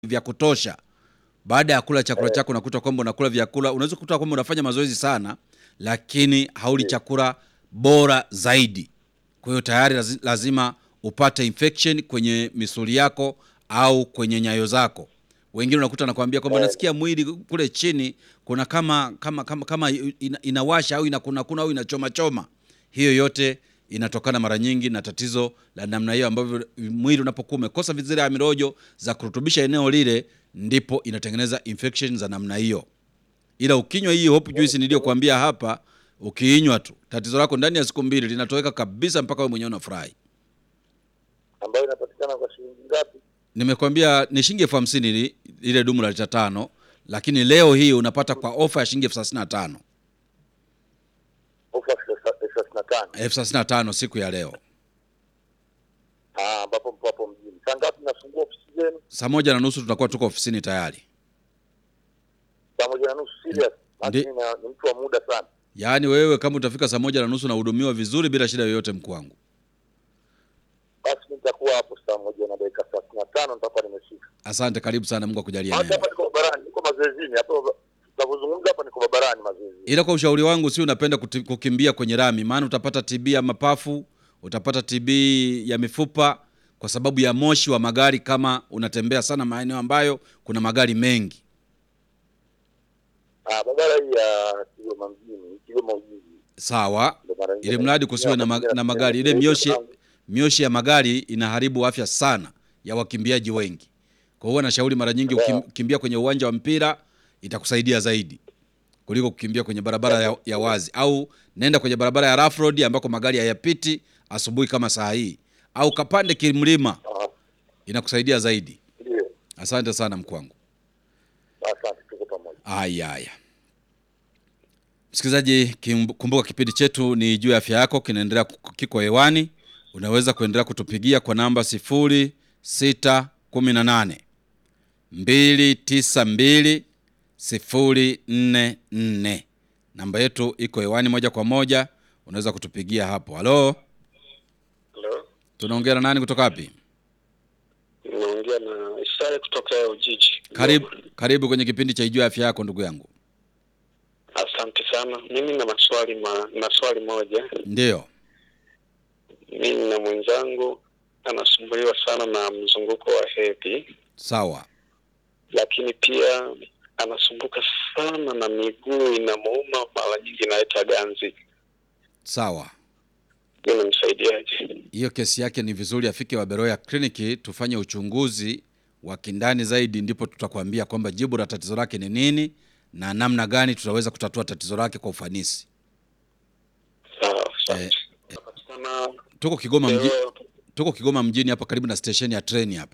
vya kutosha baada ya kula chakula chako unakuta kwamba unakula vyakula unaweza kukuta kwamba unafanya mazoezi sana lakini hauli chakula bora zaidi kwa hiyo tayari lazi- lazima upate infection kwenye misuli yako au kwenye nyayo zako wengine unakuta nakwambia kwamba nasikia mwili kule chini kuna kama kama kama, kama ina, inawasha au inakunakuna au inachoma choma hiyo yote inatokana mara nyingi na tatizo la namna hiyo ambavyo mwili unapokuwa umekosa zile amirojo za kurutubisha eneo lile ndipo inatengeneza infection za namna hiyo ila ukinywa hii hope juice niliyokuambia hapa ukiinywa tu tatizo lako ndani ya siku mbili linatoweka kabisa mpaka wewe mwenyewe unafurahi ambayo inapatikana kwa shilingi ngapi? nimekwambia ni shilingi elfu hamsini ili- ile dumu la lita tano lakini leo hii unapata kwa ofa ya shilingi elfu thelathini na tano Ofa elfu thelathini na tano elfu thelathini na tano siku ya leo Ah, ambapo mpo hapo mjini. Saa ngapi nafungua ofisi zenu? saa moja na nusu tutakuwa tuko ofisini tayari Saa moja na nusu. Serious? Basi Ndi- mimi na- ni mtu wa muda sana. yaani wewe kama utafika saa moja na nusu nahudumiwa vizuri bila shida yoyote mkuu wangu Basi mimi nitakuwa hapo saa moja na dakika thelathini na tano nitakuwa nimefika. asante karibu sana mungu akujalie Hata neema hapa niko barabarani, niko mazoezini hapa. Tunavyozungumza hapa niko barabarani mazoezini. ila kwa ushauri wangu si unapenda kuti- kukimbia kwenye rami maana utapata tb ya mapafu utapata tb ya mifupa kwa sababu ya moshi wa magari kama unatembea sana maeneo ambayo kuna magari mengi Ah, barabara hii ya Kigoma mjini, Kigoma Ujiji. sawa Ndio mara nyingi ili mradi kusiwe na, ma- na magari ile mioshi mioshi ya magari inaharibu afya sana ya wakimbiaji wengi kwa hiyo nashauri mara nyingi ukim- kukimbia kwenye uwanja wa mpira itakusaidia zaidi kuliko kukimbia kwenye barabara ya, ya wazi au nenda kwenye barabara ya rough road ambako magari hayapiti asubuhi kama saa hii au kapande kimlima Ah, inakusaidia zaidi Ndio. asante sana mkwangu Asante, tuko pamoja. haya haya msikilizaji kim- kumbuka kipindi chetu ni juu ya afya yako kinaendelea ku- kiko hewani unaweza kuendelea kutupigia kwa namba 0618 292 044 namba yetu iko hewani moja kwa moja unaweza kutupigia hapo halo Hello. tunaongea na nani kutoka wapi Naongea na Isaya kutoka Ujiji. karibu karibu kwenye kipindi cha ijuu ya afya yako ndugu yangu Asante sana. Mimi na maswali ma, na swali moja. ndiyo Mimi na mwenzangu anasumbuliwa sana na mzunguko wa hedhi, sawa lakini pia anasumbuka sana na miguu inamuuma, mara nyingi inaleta ganzi. sawa Mimi nimsaidiaje? hiyo kesi yake ni vizuri afike Waberoya kliniki tufanye uchunguzi wa kindani zaidi, ndipo tutakwambia kwamba jibu la tatizo lake ni nini na namna gani tutaweza kutatua tatizo lake kwa ufanisi. Sawa, asante. Eh, Napatikana Tuko Kigoma mji, leo. tuko Kigoma mjini hapa karibu na stesheni ya treni hapa.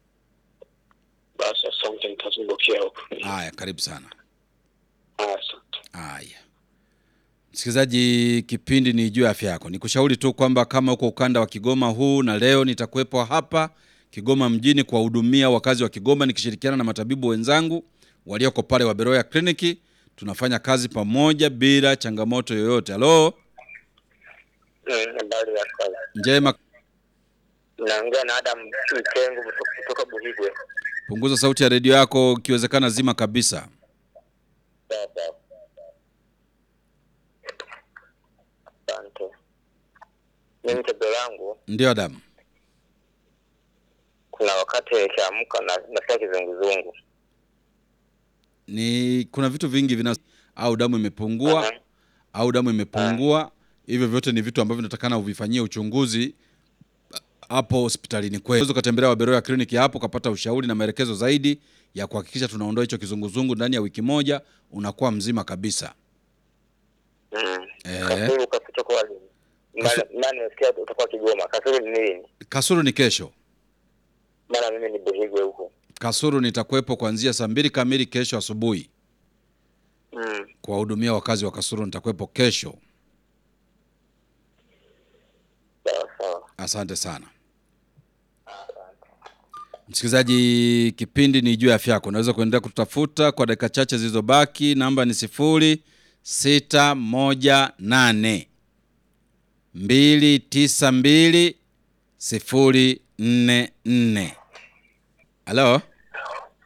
Basi asante, nitazungukia huko. Haya, karibu sana. Asante. Haya, msikilizaji, kipindi ni juu ya afya yako. Nikushauri tu kwamba kama uko ukanda wa Kigoma huu na leo nitakuwepo hapa Kigoma mjini kuwahudumia wakazi wa Kigoma nikishirikiana na matabibu wenzangu walioko pale Waberoya kliniki. Tunafanya kazi pamoja bila changamoto yoyote. Halo, Eh, Habari ya kala. njema. Naongea na Adam Mtengu kutoka Buhigwe. Punguza sauti ya redio yako, ikiwezekana zima kabisa. Sawa sawa. Asante. Mimi tatizo langu Ndio Adamu. kuna wakati nikiamka na nasikia kizunguzungu. Ni kuna vitu vingi vina au damu imepungua Aha. au damu imepungua. Hivyo vyote ni vitu ambavyo natakana uvifanyie uchunguzi hapo hospitalini kwetu. Unaweza ukatembelea Waberoya kliniki hapo ukapata ushauri na maelekezo zaidi ya kuhakikisha tunaondoa hicho kizunguzungu ndani ya wiki moja, unakuwa mzima kabisa. Mm. Eh. Kasulu kasito kwa lini? Kasu- Maana maana nimesikia utakuwa Kigoma. Kasulu ni nini? Kasuru ni kesho. Maana mimi ni Buhigwe huko. Kasuru nitakuwepo kuanzia saa mbili kamili kesho asubuhi Mm. kuwahudumia wakazi wa Kasuru. Nitakuwepo kesho. Sawa sawa. Asante sana msikilizaji, kipindi ni juu ya afya yako. Unaweza kuendelea kututafuta kwa dakika chache zilizobaki. Namba ni sifuri sita moja nane mbili tisa mbili sifuri nne nne. Halo,